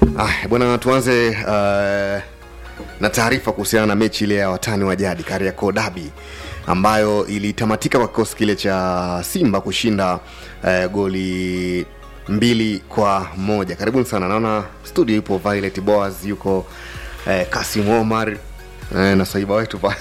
Ah, bwana tuanze uh, na taarifa kuhusiana na mechi ile ya watani wa jadi Kariakoo Derby ambayo ilitamatika kwa kikosi kile cha Simba kushinda uh, goli mbili kwa moja. Karibuni sana, naona studio yupo Violet Boas, yuko uh, Kasim Omar uh, na saiba wetu pa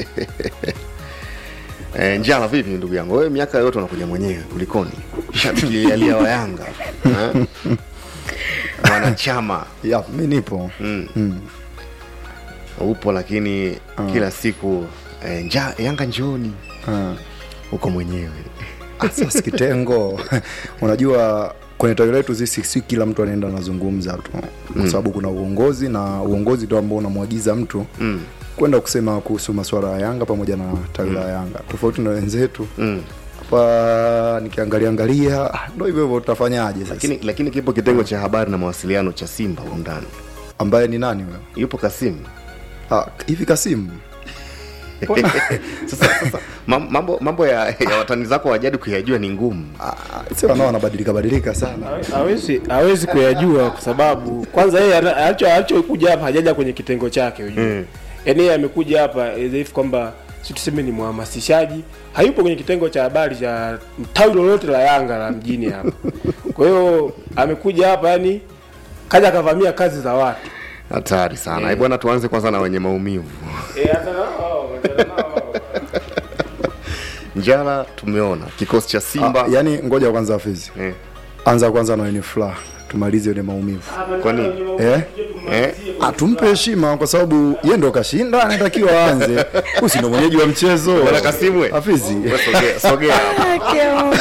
E, Njala, vipi ndugu yangu, wewe miaka yote unakuja mwenyewe, kulikoni? Shabiki alia wa Yanga eh? mwanachama ya mi nipo mm. mm. upo lakini kila siku eh, nja, Yanga njooni, Ah. uko mwenyewe Ah, sasa kitengo unajua kwenye tawi letu sisi si kila mtu anaenda anazungumza tu kwa sababu kuna uongozi na uongozi ndio ambao unamwagiza mtu mm. kwenda kusema kuhusu masuala ya Yanga pamoja na tawi la Yanga tofauti na wenzetu Mm. hapa nikiangalia angalia ah, ndo hivyo hivyo tutafanyaje sasa Lakini, lakini kipo kitengo cha habari na mawasiliano cha Simba huko ndani, ambaye ni nani huyo yupo Kasimu. ah, hivi Kasimu Mbona- Sasa, sasa mam- mambo, mambo ya, ya watani zako wa jadi kuyajua ni ngumu. ah, si wanao wanabadilika badilika sana hawezi hawezi kuyajua kwa sababu kwanza yeye ana- alicho alichokuja hapa hajaja kwenye kitengo chake ujue Mm. yaani yeye amekuja hapa as if kwamba si tuseme ni mhamasishaji hayupo kwenye kitengo cha habari cha tawi lolote la Yanga la mjini hapa kwa hiyo amekuja hapa yani kaja akavamia kazi za watu Hatari sana. Eh, bwana, tuanze kwanza na wenye maumivu. Eh, hata nao, hata nao. Njala tumeona kikosi cha Simba ah, yani ngoja kwanza Hafizi eh, anza kwanza na wenye furaha tumalize ile maumivu Kwa nini? eh? eh, Ah, tumpe heshima kwa sababu yeye ndo kashinda anatakiwa aanze usi ndo mwenyeji wa mchezo Bwana Kasimu, we. Hafizi wewe sogea, sogea hapa.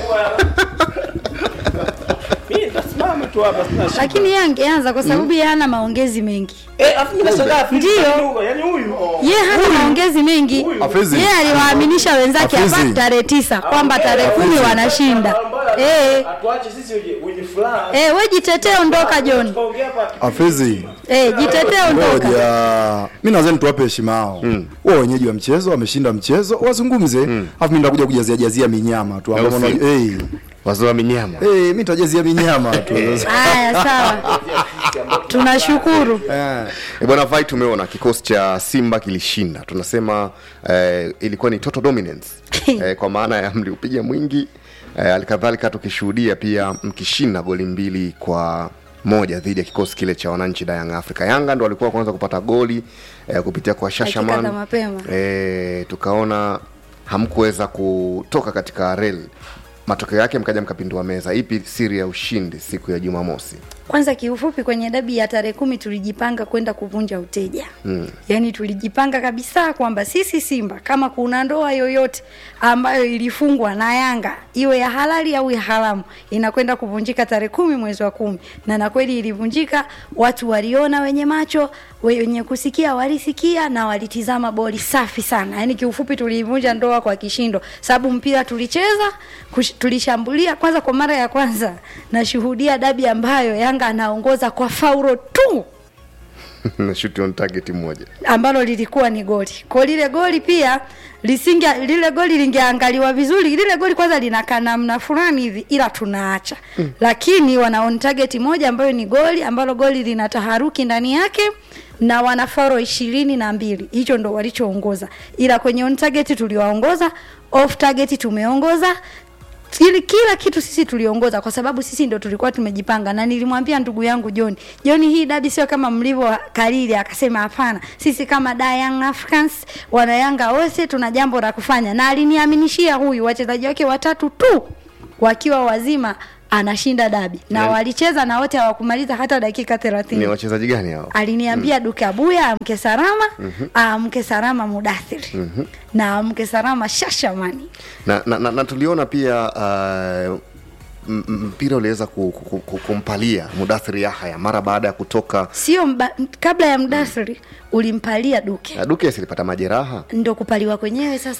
Mimi nitasimama tu hapa sina shida. lakini yeye angeanza kwa sababu yeye hana maongezi mengi Eh, afu mimi nashangaa Filipe Ndio. Kanuga, yaani huyu yeye hana maongezi mengi Hafizi. yeye aliwaaminisha wenzake Hafizi. hapa tarehe tisa kwamba tarehe kumi wanashinda eh atuache sisi wenye- wenye furaha eh we jitetee ondoka John tukaongea hapa Hafizi eh jitetee ondoka ngoja mi nadhani tuwape heshima hao wao wenyeji wa mchezo wameshinda mchezo wazungumze afu mi ndakuja kujazia jazia minyama tu ambapo Au si? na- eh wazee wa minyama eh mi nitajazia minyama tu haya sawa tunashukuru eh E bwana Vai, tumeona kikosi cha Simba kilishinda, tunasema eh, ilikuwa ni total dominance eh, kwa maana ya mliupiga mwingi eh, alikadhalika tukishuhudia pia mkishinda goli mbili kwa moja dhidi ya kikosi kile cha wananchi da Young Africa. Yanga ndo walikuwa kwanza kupata goli eh, kupitia kwa Dakika Shashaman za mapema. eh, tukaona hamkuweza kutoka katika rel, matokeo yake mkaja mkapindua meza. Ipi siri ya ushindi siku ya Jumamosi? kwanza kiufupi kwenye dabi ya tarehe kumi tulijipanga kwenda kuvunja uteja mm. yaani tulijipanga kabisa kwamba sisi simba kama kuna ndoa yoyote ambayo ilifungwa na yanga iwe ya halali au ya haramu inakwenda kuvunjika tarehe kumi mwezi wa kumi na na kweli ilivunjika watu waliona wenye macho wenye kusikia walisikia na walitizama boli safi sana yaani kiufupi tuliivunja ndoa kwa kishindo sababu mpira tulicheza kush, tulishambulia kwanza kwa mara ya kwanza nashuhudia dabi ambayo yanga anaongoza kwa faulo tu na shoot on target moja ambalo lilikuwa ni goli kwa lile goli pia lisinge lile goli lingeangaliwa vizuri lile goli kwanza linakaa namna fulani hivi ila tunaacha mm. lakini wana on target moja ambayo ni goli ambalo goli lina taharuki ndani yake na wana faro ishirini na mbili hicho ndo walichoongoza ila kwenye on target tuliwaongoza off target tumeongoza ili kila kitu sisi tuliongoza kwa sababu sisi ndo tulikuwa tumejipanga na nilimwambia ndugu yangu John John hii dabi sio kama mlivyo kariri akasema hapana sisi kama da Young Africans wana Yanga wote tuna jambo la kufanya na aliniaminishia huyu wachezaji wake watatu tu wakiwa wazima anashinda dabi na Yani- walicheza na wote hawakumaliza hata dakika ni 30 wachezaji gani hao? aliniambia mm. Dukabuya amke salama mm-hmm. amke salama Mudathiri mm-hmm. na amke salama Shashamani na, na, na, na tuliona pia uh, m- m- mpira uliweza ku, ku, ku, kumpalia Mudathiri Yahya mara baada ya kutoka sio mba, kabla ya mdasiri ulimpalia duke uh, Dukes alipata majeraha ndo kupaliwa kwenyewe sasa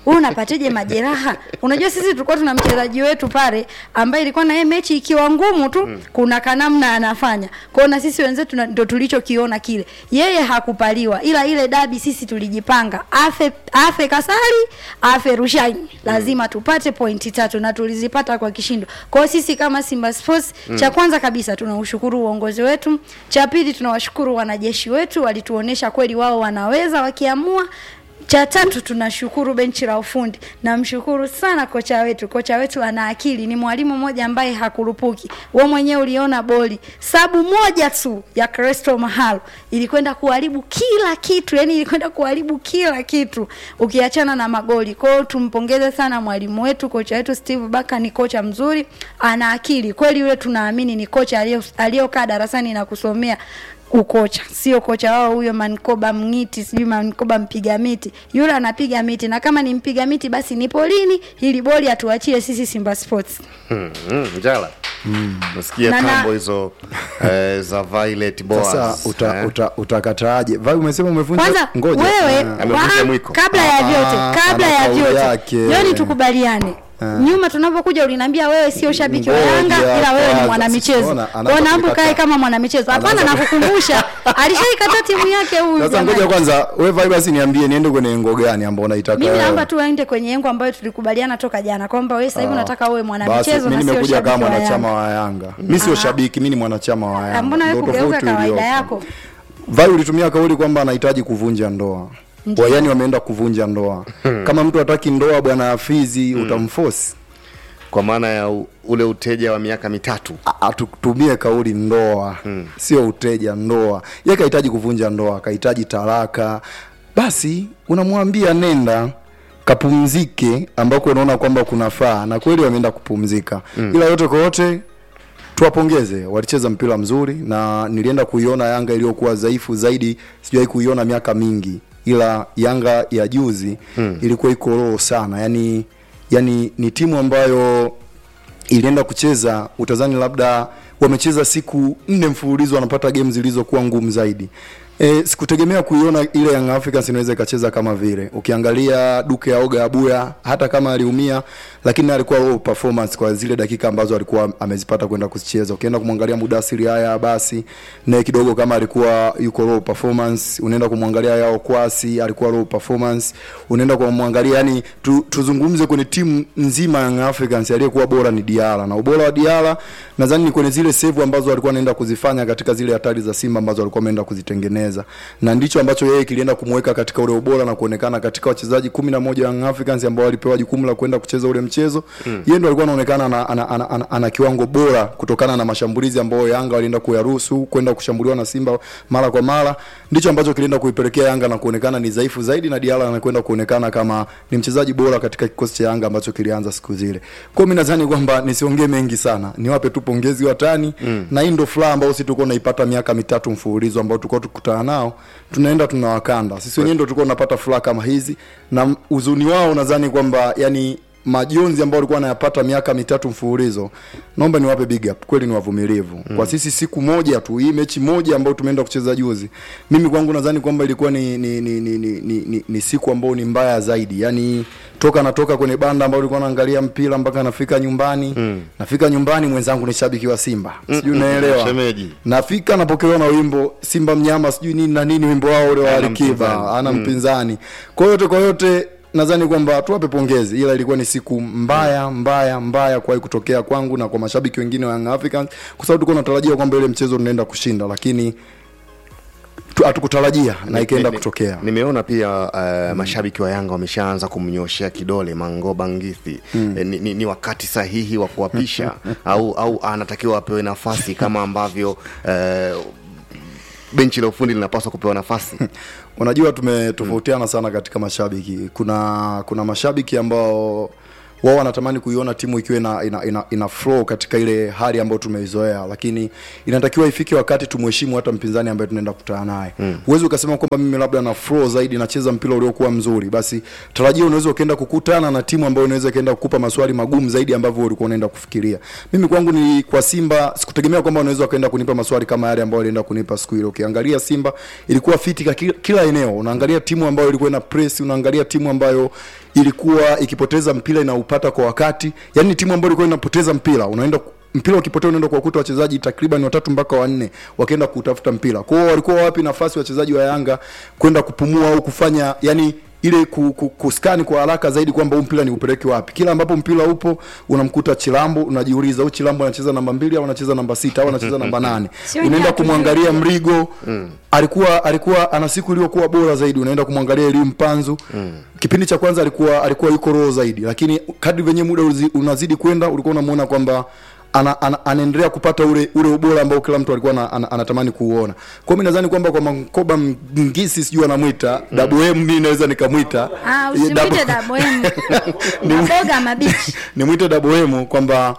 wewe unapateje majeraha unajua sisi tulikuwa tuna mchezaji wetu pale ambaye ilikuwa na yeye mechi ikiwa ngumu tu mm. kuna kanamna anafanya kwao na sisi wenzetu na- ndo tulichokiona kile yeye hakupaliwa ila ile dabi sisi tulijipanga afe afe kasari afe rushaini lazima tupate pointi tatu na tulizipata kwa kishindo kwao sisi kama simba sports mm. cha kwanza kabisa tunaushukuru uongozi wetu cha pili tunawashukuru wanajeshi wetu walituonesha kweli wao wanaweza wakiamua cha tatu tunashukuru benchi la ufundi namshukuru sana kocha wetu kocha wetu ana akili ni mwalimu mmoja ambaye hakurupuki we mwenyewe uliona boli sabu moja tu ya Cresto Mahalo ilikwenda kuharibu kila kitu yani ilikwenda kuharibu kila kitu ukiachana na magoli kwao tumpongeze sana mwalimu wetu kocha wetu Steve Baka ni kocha mzuri ana akili kweli yule tunaamini ni kocha aliyo- aliyokaa darasani na kusomea ukocha sio kocha wao huyo mankoba mngiti sijui mankoba mpiga miti yule anapiga miti na kama ni mpiga miti basi ni polini ili boli atuachie sisi simba sports Hmm, hmm, njala nasikia Na- na- tambo hizo eh, za Violet Boas sasa uta, eh. uta, utakataaje vai umesema umevunja kwanza ngoja wewe Ah. Amevunja wa- mwiko. kabla ya Ah, vyote kabla ana ya kauli vyote yake. joni tukubaliane nyuma tunapokuja uliniambia wewe sio shabiki wa Ngoja Yanga ila wewe ni kwanza. mwanamichezo Siona, anaanza kwa naomba kuikataa. ukae kama mwanamichezo hapana Anaanza- nakukumbusha alishaikata timu yake huyu sasa jamani. ngoja kwanza we vai basi niambie niende kwenye engo gani ambao unaitaka mimi wewe? naomba tu aende kwenye engo ambayo tulikubaliana toka jana kwamba wewe sasa hivi unataka uwe basi mwanamichezo mi na sio nimekuja kama shabiki wa mwanachama Yanga. wa yanga mi sio shabiki mi ni mwanachama wa Ah, yanga mbona wewe Ndio kugeuka tofauti kawaida iliyopo. yako vai ulitumia kauli kwamba anahitaji kuvunja ndoa Ndiyo. wayani wameenda kuvunja ndoa kama mtu hataki ndoa bwana afizi utamfosi kwa maana ya u, ule uteja wa miaka mitatu A- atutumie kauli ndoa hmm. sio uteja ndoa ye kahitaji kuvunja ndoa kahitaji talaka basi unamwambia nenda kapumzike ambako unaona kwamba kunafaa na kweli wameenda kupumzika hmm. ila yote kwa yote tuwapongeze walicheza mpira mzuri na nilienda kuiona yanga iliyokuwa dhaifu zaidi sijawahi kuiona miaka mingi ila yanga ya juzi hmm. ilikuwa iko roho sana yani yani ni timu ambayo ilienda kucheza utazani labda wamecheza siku nne mfululizo wanapata game zilizokuwa ngumu zaidi E, sikutegemea kuiona ile Young Africans inaweza ikacheza kama vile. Ukiangalia Duke ya Oga Abuya hata kama aliumia lakini alikuwa low performance kwa zile dakika ambazo alikuwa amezipata kwenda kuzicheza. Ukienda kumwangalia Mudasiri haya basi naye kidogo kama alikuwa yuko low performance, unaenda kumwangalia Yao Kwasi alikuwa low performance, unaenda kumwangalia yani tu, tuzungumze kwenye timu nzima ya Young Africans aliyekuwa bora ni Diala na ubora wa Diala nadhani ni kwenye zile save ambazo alikuwa anaenda kuzifanya katika zile hatari za Simba ambazo alikuwa ameenda kuzitengeneza, na ndicho ambacho yeye kilienda kumweka katika ule ubora na kuonekana katika wachezaji kumi na moja Young Africans ambao walipewa jukumu la kwenda kucheza ule mchezo mm. yeye ndo alikuwa anaonekana ana, ana, ana, ana, ana kiwango bora kutokana na mashambulizi ambayo Yanga walienda kuyaruhusu kwenda kushambuliwa na Simba mara kwa mara, ndicho ambacho kilienda kuipelekea Yanga na kuonekana ni dhaifu zaidi, na Diala anakwenda kuonekana kama ni mchezaji bora katika kikosi cha Yanga ambacho kilianza siku zile. Kwa hiyo mimi nadhani kwamba nisiongee mengi sana, niwape tu pongezi watani mm. na hii ndo furaha ambayo sisi tulikuwa tunaipata miaka mitatu mfululizo ambao tulikuwa tukutana nao, tunaenda tunawakanda sisi wenyewe, ndo tulikuwa tunapata furaha kama hizi, na uzuni wao nadhani kwamba yani majonzi ambao walikuwa wanayapata miaka mitatu mfululizo, naomba niwape big up, kweli ni wavumilivu mm. kwa sisi siku moja tu, hii mechi moja ambayo tumeenda kucheza juzi, mimi kwangu nadhani kwamba ilikuwa ni ni, ni, ni, ni, ni, ni, ni siku ambayo ni mbaya zaidi, yani toka natoka kwenye banda ambao ulikuwa naangalia mpira mpaka nafika nyumbani mm. nafika nyumbani mwenzangu ni shabiki wa Simba, sijui unaelewa shemeji. nafika napokelewa na wimbo Simba mnyama sijui nini na nini, wimbo wao ule wa Hana Alikiba mpinzani. ana mpinzani. Kwa yote kwa yote nadhani kwamba tuwape pongezi, ila ilikuwa ni siku mbaya mbaya mbaya kuwahi kutokea kwangu na kwa mashabiki wengine wa Young Africans, kwa sababu tulikuwa tunatarajia kwamba ile mchezo tunaenda kushinda, lakini tu- hatukutarajia na ikaenda Ni- ni- kutokea. Nimeona pia uh, mashabiki wa Yanga wameshaanza kumnyoshea kidole Mangoba Ngithi mm. E, ni, ni, ni wakati sahihi wa kuwapisha au au anatakiwa apewe nafasi kama ambavyo uh, benchi la ufundi linapaswa kupewa nafasi Unajua tumetofautiana sana katika mashabiki. Kuna kuna mashabiki ambao wao wanatamani kuiona timu ikiwa ina, ina, ina, ina flow katika ile hali ambayo tumeizoea, lakini inatakiwa ifike wakati tumheshimu hata mpinzani ambaye tunaenda kukutana naye. Huwezi ukasema kwamba mimi labda na flow zaidi nacheza mpira uliokuwa mzuri, basi tarajia unaweza ukaenda kukutana na timu ambayo inaweza ikaenda kukupa maswali magumu zaidi ambavyo ulikuwa unaenda kufikiria. Mimi kwangu ni kwa Simba sikutegemea kwamba unaweza ukaenda kunipa maswali kama yale ambayo alienda kunipa siku ile. Ukiangalia Simba ilikuwa fiti kwa kila, kila eneo. Unaangalia timu ambayo ilikuwa ina press, unaangalia timu ambayo ilikuwa ikipoteza mpira inaupata kwa wakati yani ni timu ambayo ilikuwa inapoteza mpira unaenda mpira ukipotea unaenda kuwakuta wachezaji takriban watatu mpaka wanne wakienda kutafuta mpira kwa hiyo walikuwa wapi nafasi wachezaji wa yanga kwenda kupumua au kufanya yani ile ku, ku, kuskani kwa haraka zaidi kwamba huu mpira ni upeleke wapi kila ambapo mpira upo unamkuta chilambo unajiuliza huyu chilambo anacheza namba mbili au anacheza namba sita au anacheza namba nane Sio unaenda nyatu, kumwangalia mrigo alikuwa alikuwa ana siku iliyokuwa bora zaidi unaenda kumwangalia elimu mpanzu kipindi cha kwanza alikuwa alikuwa yuko roho zaidi lakini kadri venye muda uzi- unazidi kwenda ulikuwa unamuona kwamba ana, ana, anaendelea kupata ule ule ubora ambao kila mtu alikuwa ana, ana, anatamani kuuona kwa mimi nadhani kwamba kwa Mankoba Mngisi sijui anamwita mm. Dabu M mimi naweza nikamwita Ah, Eh, Dabu- usimwite daboemu Ni- maboga mabichi nimwite Daboemu kwamba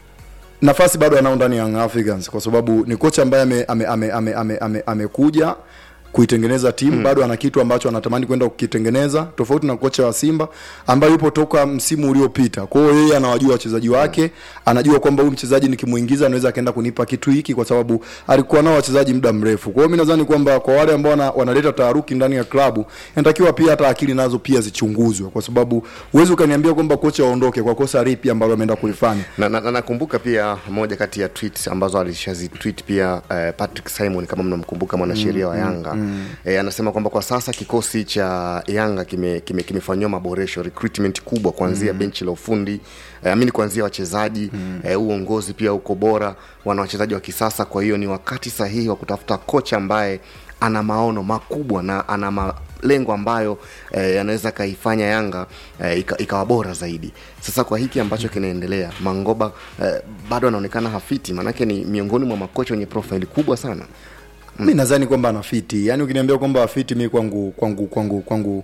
nafasi bado anao ndani ya Young Africans kwa sababu ni kocha ambaye amekuja ame, ame, ame, ame, ame, amekuja kuitengeneza timu mm. bado ana kitu ambacho anatamani kwenda kukitengeneza tofauti na kocha wa Simba ambaye yupo toka msimu uliopita. Kwa hiyo yeye anawajua wachezaji wake, anajua kwamba huyu mchezaji nikimuingiza anaweza akaenda kunipa kitu hiki kwa sababu alikuwa nao wachezaji muda mrefu. Kwa hiyo mimi nadhani kwamba kwa wale ambao wana, wanaleta taharuki ndani ya klabu inatakiwa pia hata akili nazo pia zichunguzwe kwa sababu huwezi ukaniambia kwamba kocha aondoke kwa kosa lipi ambalo ameenda kulifanya. na, na, na nakumbuka pia moja kati ya tweets ambazo alishazitweet pia eh, Patrick Simon kama mnamkumbuka mwanasheria wa Yanga mm, eh, anasema kwamba kwa sasa kikosi cha Yanga kimefanyiwa kime, kimefanyiwa maboresho recruitment kubwa kuanzia mm. benchi la ufundi eh, amini kuanzia wachezaji mm. eh, uongozi pia uko bora, wana wachezaji wa kisasa. Kwa hiyo ni wakati sahihi wa kutafuta kocha ambaye ana maono makubwa na ana malengo ambayo eh, yanaweza kaifanya Yanga eh, ika- ikawa bora zaidi. Sasa kwa hiki ambacho kinaendelea, Mangoba eh, bado anaonekana hafiti, maanake ni miongoni mwa makocha wenye profile kubwa sana. mi nadhani kwamba anafiti yaani ukiniambia kwamba afiti mi kwangu kwangu kwangu kwangu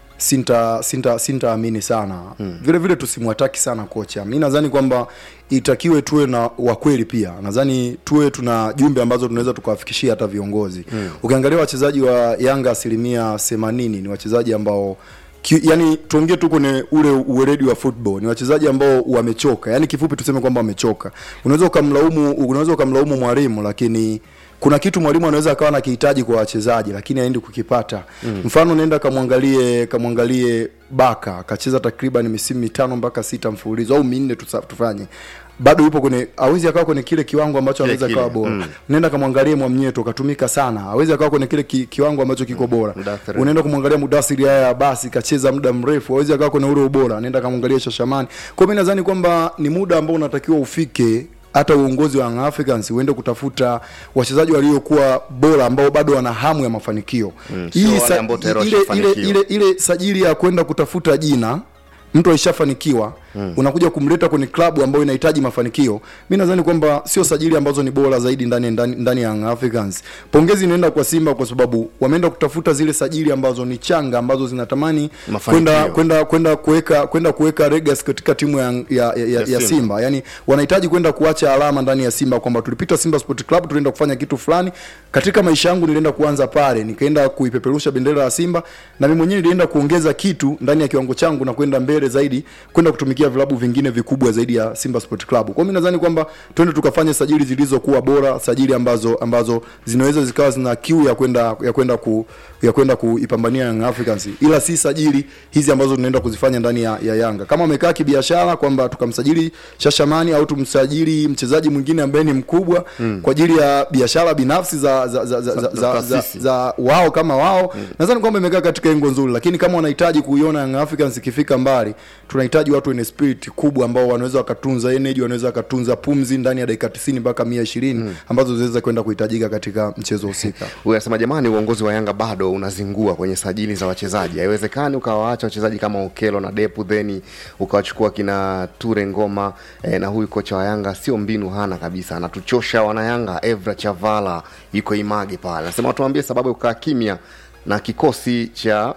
sinta sinta sintaamini sana hmm. vile vile tusimwataki sana kocha mi nadhani kwamba itakiwe tuwe na wakweli pia nadhani tuwe tuna jumbe ambazo tunaweza tukawafikishia hata viongozi hmm. ukiangalia wachezaji wa yanga asilimia themanini ni wachezaji ambao Ki, yani tuongee tu kwenye ule uweledi wa football ni wachezaji ambao wamechoka yani kifupi tuseme kwamba wamechoka unaweza ukamlaumu unaweza ukamlaumu mwalimu lakini kuna kitu mwalimu anaweza akawa na kihitaji kwa wachezaji lakini aendi kukipata mm. mfano nenda kamwangalie kamwangalie baka akacheza takriban misimu mitano mpaka sita mfululizo au minne tusa- tufanye bado yupo kwenye awezi akawa kwenye kile kiwango ambacho Kile anaweza kile, akawa bora mm. nenda kamwangalie mwamnyeto katumika sana awezi akawa kwenye kile ki, kiwango ambacho kiko bora Mudathiri. unaenda kumwangalia mudasiri haya basi kacheza muda mrefu awezi akawa kwenye ule ubora nenda kamwangalia shashamani kwa mi nadhani kwamba ni muda ambao unatakiwa ufike hata uongozi wa Young Africans uende kutafuta wachezaji waliokuwa bora ambao bado wana hamu ya mafanikio Mm, sio wale sa- ambao tayari ile, ile, washafanikiwa. ile, ile sajili ya kwenda kutafuta jina mtu aishafanikiwa mm. unakuja kumleta kwenye klabu ambayo inahitaji mafanikio mi nadhani kwamba sio sajili ambazo ni bora zaidi ndani ndani, ndani ya Young Africans pongezi inaenda kwa Simba kwa sababu wameenda kutafuta zile sajili ambazo ni changa ambazo zinatamani Mafanikio. kwenda kwenda kwenda kuweka kwenda kuweka legacy katika timu ya, ya, ya, ya, ya Simba. Simba yani wanahitaji kwenda kuacha alama ndani ya Simba kwamba tulipita Simba Sport Club tulienda kufanya kitu fulani katika maisha yangu nilienda kuanza pale nikaenda kuipeperusha bendera ya Simba na mimi mwenyewe nilienda kuongeza kitu ndani ya kiwango changu na kwenda mbele zaidi kwenda kutumikia vilabu vingine vikubwa zaidi ya Simba Sport Club. Kwa hiyo mimi nadhani kwamba twende tukafanye sajili zilizokuwa bora, sajili ambazo ambazo zinaweza zikawa zina kiu ya kwenda ya kwenda ku ya kwenda kuipambania Young Africans, ila si sajili hizi ambazo tunaenda kuzifanya ndani ya, ya Yanga. Kama wamekaa kibiashara kwamba tukamsajili Shashamani au tumsajili mchezaji mwingine ambaye ni mkubwa mm. kwa ajili ya biashara binafsi za za za, za, za, za, za, taasisi. za wao kama wao mm. nadhani kwamba imekaa katika engo nzuri, lakini kama wanahitaji kuiona Young Africans ikifika mbali, tunahitaji watu wenye spirit kubwa ambao wanaweza wakatunza energy, wanaweza wakatunza pumzi ndani ya dakika 90 mpaka 120 mm. ambazo zinaweza kwenda kuhitajika katika mchezo husika. Huyu anasema jamani, uongozi wa Yanga bado unazingua kwenye sajili za wachezaji. Haiwezekani ukawaacha wachezaji kama Okelo na Depu theni ukawachukua kina Ture Ngoma eh, na huyu kocha wa Yanga sio mbinu hana kabisa, anatuchosha wana Yanga. Evra Chavala yuko Image pale, anasema tuambie sababu ya kukaa kimya na kikosi cha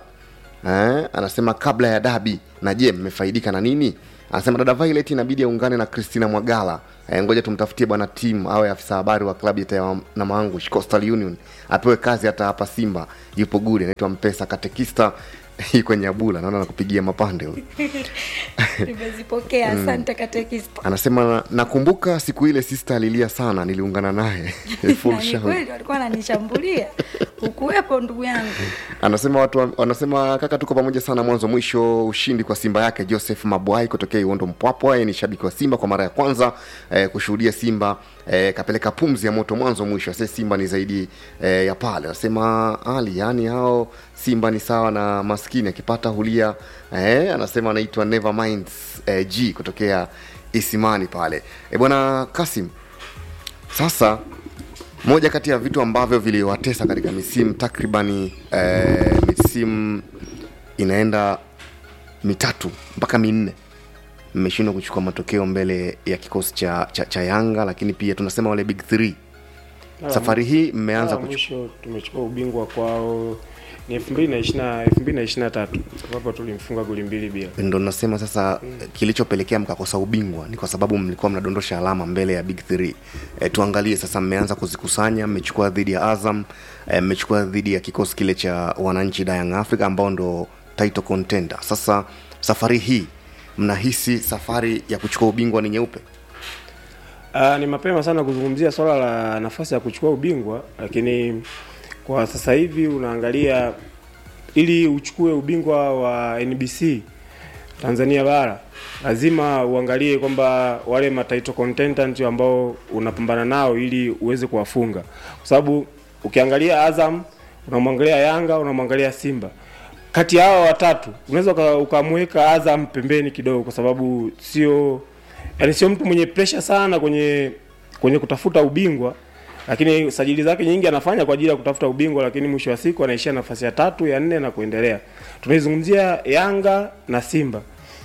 eh, anasema kabla ya dabi, na je mmefaidika na nini? Anasema dada Violet inabidi aungane na Christina Mwagala. E, ngoja tumtafutie bwana tim awe afisa habari wa klabu ya na Maangush Coastal Union apewe kazi hata hapa Simba yupo guri, anaitwa Mpesa Katekista iko nyabula naona nakupigia mapande huyu nimezipokea asante katekista anasema nakumbuka siku ile sista alilia sana niliungana naye Full Na ni shout. kweli walikuwa wananishambulia ukuwepo ndugu yangu anasema watu wa- wanasema kaka tuko pamoja sana mwanzo mwisho ushindi kwa simba yake joseph mabwai kutokea iwondo mpwapwa yeye ni shabiki wa simba kwa mara ya kwanza eh, kushuhudia simba eh, kapeleka pumzi ya moto mwanzo mwisho ase simba ni zaidi eh, ya pale anasema ali yani hao simba ni sawa na maskini akipata hulia eh, anasema anaitwa never minds eh, g kutokea isimani pale e bwana kasim sasa moja kati ya vitu ambavyo viliwatesa katika misimu takribani eh, misimu inaenda mitatu mpaka minne mmeshindwa kuchukua matokeo mbele ya kikosi cha, cha, cha yanga lakini pia tunasema wale big three safari hii mmeanza Mara kuchukua mwisho tumechukua ubingwa kwao ni elfu mbili na ishirina elfu mbili na ishirina na tatu ambapo tulimfunga goli mbili bila ndo nasema sasa kilichopelekea mkakosa ubingwa ni kwa sababu mlikuwa mnadondosha alama mbele ya big three e, tuangalie sasa mmeanza kuzikusanya mmechukua dhidi ya azam e, mmechukua dhidi ya kikosi kile cha wananchi da Young africa ambao ndo title contender sasa safari hii mnahisi safari ya kuchukua ubingwa ni nyeupe Uh, ni mapema sana kuzungumzia swala la nafasi ya kuchukua ubingwa, lakini kwa sasa hivi unaangalia ili uchukue ubingwa wa NBC Tanzania bara lazima uangalie kwamba wale matitle contenders ambao unapambana nao ili uweze kuwafunga, kwa sababu ukiangalia Azam, unamwangalia Yanga, unamwangalia Simba, kati ya hawa watatu unaweza uka- ukamweka Azam pembeni kidogo, kwa sababu sio yani sio mtu mwenye pressure sana kwenye kwenye kutafuta ubingwa, lakini sajili zake nyingi anafanya kwa ajili ya kutafuta ubingwa, lakini mwisho wa siku anaishia nafasi ya tatu, ya nne na kuendelea. Tunaizungumzia Yanga na Simba.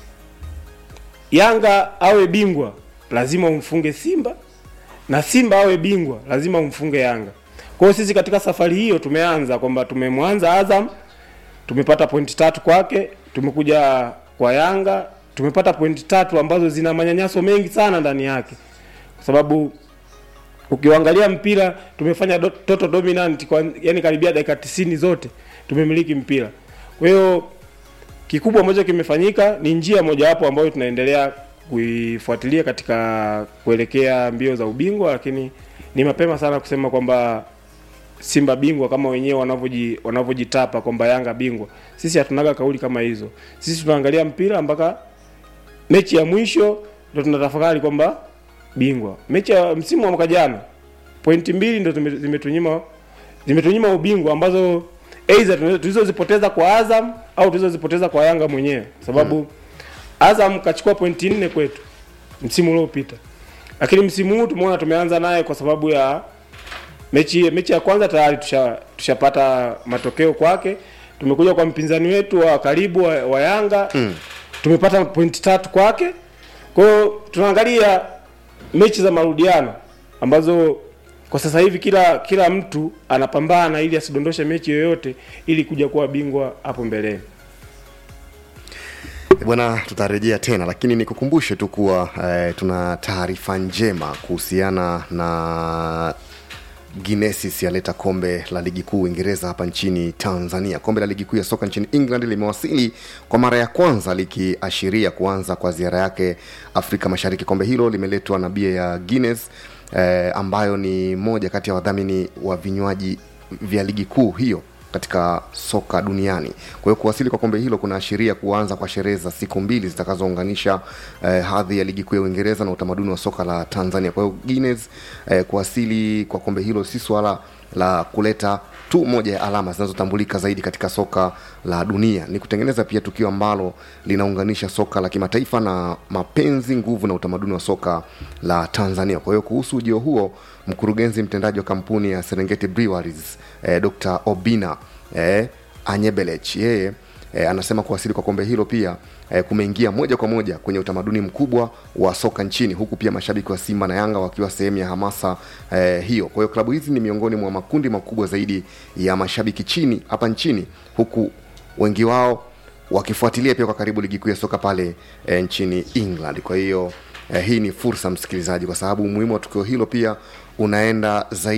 Yanga awe bingwa lazima umfunge Simba na Simba awe bingwa lazima umfunge Yanga. Kwa hiyo sisi katika safari hiyo tumeanza kwamba tumemwanza Azam tumepata pointi tatu kwake, tumekuja kwa Yanga tumepata pointi tatu ambazo zina manyanyaso mengi sana ndani yake, kwa sababu ukiangalia mpira tumefanya do, total dominant kwa yani karibia dakika tisini zote tumemiliki mpira. Kwa hiyo kikubwa ambacho kimefanyika ni njia mojawapo ambayo tunaendelea kuifuatilia katika kuelekea mbio za ubingwa, lakini ni mapema sana kusema kwamba Simba bingwa kama wenyewe wanavyoji wanavyojitapa kwamba Yanga bingwa. Sisi hatunaga kauli kama hizo. Sisi tunaangalia mpira mpaka mechi ya mwisho ndio tunatafakari kwamba bingwa. Mechi ya msimu wa mwaka jana pointi mbili ndio zime- zimetunyima zimetunyima ubingwa ambazo aidha tunazo- tulizozipoteza kwa Azam au tulizozipoteza kwa Yanga mwenyewe, kwa sababu Azam kachukua pointi nne kwetu msimu uliopita, lakini msimu huu tumeona tumeanza naye kwa sababu ya mechi mechi ya kwanza tayari tusha tushapata matokeo kwake. Tumekuja kwa mpinzani wetu wa karibu wa, wa Yanga mm. tumepata pointi tatu kwake. Kwa hiyo tunaangalia mechi za marudiano ambazo kwa sasa hivi kila kila mtu anapambana ili asidondoshe mechi yoyote ili kuja kuwa bingwa hapo mbeleni. bwana tutarejea tena lakini nikukumbushe tu kuwa eh, tuna taarifa njema kuhusiana na Guinness yaleta kombe la ligi kuu Uingereza hapa nchini Tanzania. Kombe la ligi kuu ya soka nchini England limewasili kwa mara ya kwanza likiashiria kuanza kwa ziara yake Afrika Mashariki. Kombe hilo limeletwa na bia ya Guinness eh, ambayo ni moja kati ya wadhamini wa vinywaji vya ligi kuu hiyo katika soka duniani. Kwa hiyo kuwasili kwa kombe hilo kunaashiria kuanza kwa sherehe za siku mbili zitakazounganisha eh, hadhi ya ligi kuu ya Uingereza na utamaduni wa soka la Tanzania. Kwa hiyo Guinness eh, kuwasili kwa kombe hilo si swala la kuleta tu moja ya alama zinazotambulika zaidi katika soka la dunia, ni kutengeneza pia tukio ambalo linaunganisha soka la kimataifa na mapenzi, nguvu na utamaduni wa soka la Tanzania. Kwa hiyo kuhusu ujio huo, mkurugenzi mtendaji wa kampuni ya Serengeti Breweries eh, Dr. Obina eh, Anyebelech yeye eh, anasema kuwasili kwa kombe hilo pia eh, kumeingia moja kwa moja kwenye utamaduni mkubwa wa soka nchini, huku pia mashabiki wa Simba na Yanga wakiwa sehemu ya hamasa eh, hiyo. Kwa hiyo klabu hizi ni miongoni mwa makundi makubwa zaidi ya mashabiki chini hapa nchini, huku wengi wao wakifuatilia pia kwa karibu ligi kuu ya soka pale eh, nchini England. Kwa hiyo eh, hii ni fursa msikilizaji, kwa sababu umuhimu wa tukio hilo pia unaenda zaidi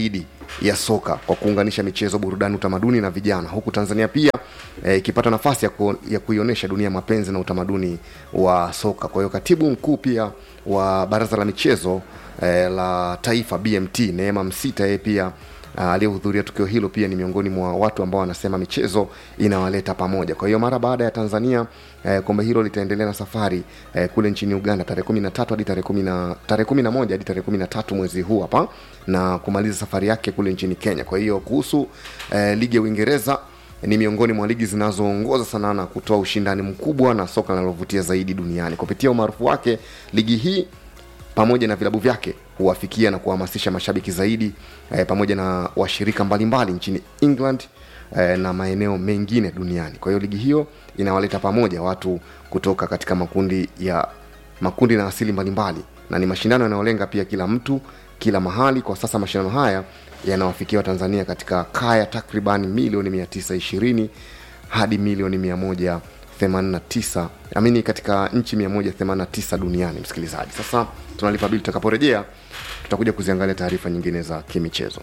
ya soka kwa kuunganisha michezo burudani utamaduni na vijana huku tanzania pia eh, ikipata nafasi ya, ku, ya kuionyesha dunia mapenzi na utamaduni wa soka kwa hiyo katibu mkuu pia wa baraza la michezo eh, la taifa bmt neema msita yeye pia ah, aliyehudhuria tukio hilo pia ni miongoni mwa watu ambao wanasema michezo inawaleta pamoja kwa hiyo mara baada ya tanzania eh, kombe hilo litaendelea na safari eh, kule nchini uganda tarehe kumi na tatu hadi tarehe kumi na tarehe kumi na moja hadi tarehe kumi na tatu mwezi huu hapa na kumaliza safari yake kule nchini kenya kwa hiyo kuhusu eh, ligi ya uingereza ni miongoni mwa ligi zinazoongoza sana na kutoa ushindani mkubwa na soka linalovutia zaidi duniani kupitia umaarufu wake ligi hii pamoja na vilabu vyake huwafikia na kuhamasisha mashabiki zaidi eh, pamoja na washirika mbalimbali nchini england eh, na maeneo mengine duniani kwa hiyo ligi hiyo inawaleta pamoja watu kutoka katika makundi ya makundi na asili mbalimbali na ni mashindano yanayolenga pia kila mtu kila mahali kwa sasa mashindano haya yanawafikia watanzania katika kaya takriban milioni 920 hadi milioni 189 amini katika nchi 189 duniani msikilizaji sasa tunalipa bili tutakaporejea tutakuja kuziangalia taarifa nyingine za kimichezo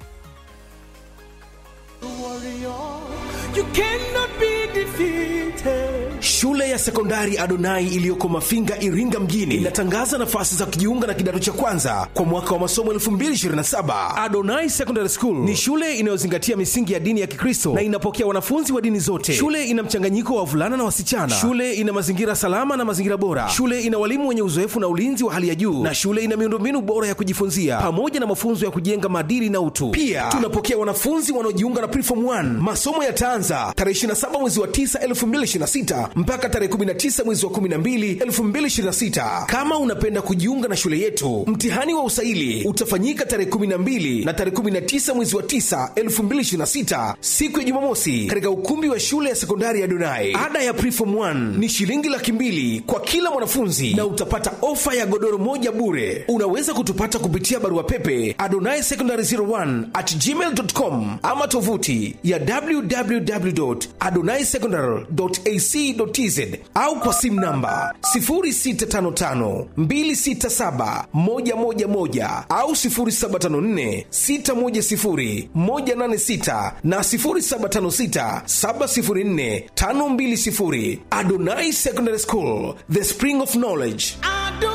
You cannot be defeated. Shule ya sekondari Adonai iliyoko Mafinga, Iringa mjini inatangaza nafasi za kujiunga na kidato cha kwanza kwa mwaka wa masomo 2027. Adonai Secondary School ni shule inayozingatia misingi ya dini ya Kikristo na inapokea wanafunzi wa dini zote. Shule ina mchanganyiko wa wavulana na wasichana. Shule ina mazingira salama na mazingira bora. Shule ina walimu wenye uzoefu na ulinzi wa hali ya juu, na shule ina miundombinu bora ya kujifunzia pamoja na mafunzo ya kujenga maadili na utu. Pia tunapokea wanafunzi wanaojiunga na Preform 1. Masomo yataanza tarehe 27 mwezi wa 9 2026 mpaka tarehe 19 mwezi wa 12 2026. Kama unapenda kujiunga na shule yetu, mtihani wa usaili utafanyika tarehe 12 na tarehe 19 mwezi wa 9 2026, siku ya Jumamosi, katika ukumbi wa shule ya sekondari ya Donai. Ada ya Preform 1 ni shilingi laki mbili kwa kila mwanafunzi na utapata ofa ya godoro moja bure. Unaweza kutupata kupitia barua pepe adonai secondary 01 at gmail.com ama tovuti ya www.adonaisecondary.ac.tz au kwa simu namba 0655267111 au 0754610186 na 0756704520. Adonai Secondary School, the spring of knowledge.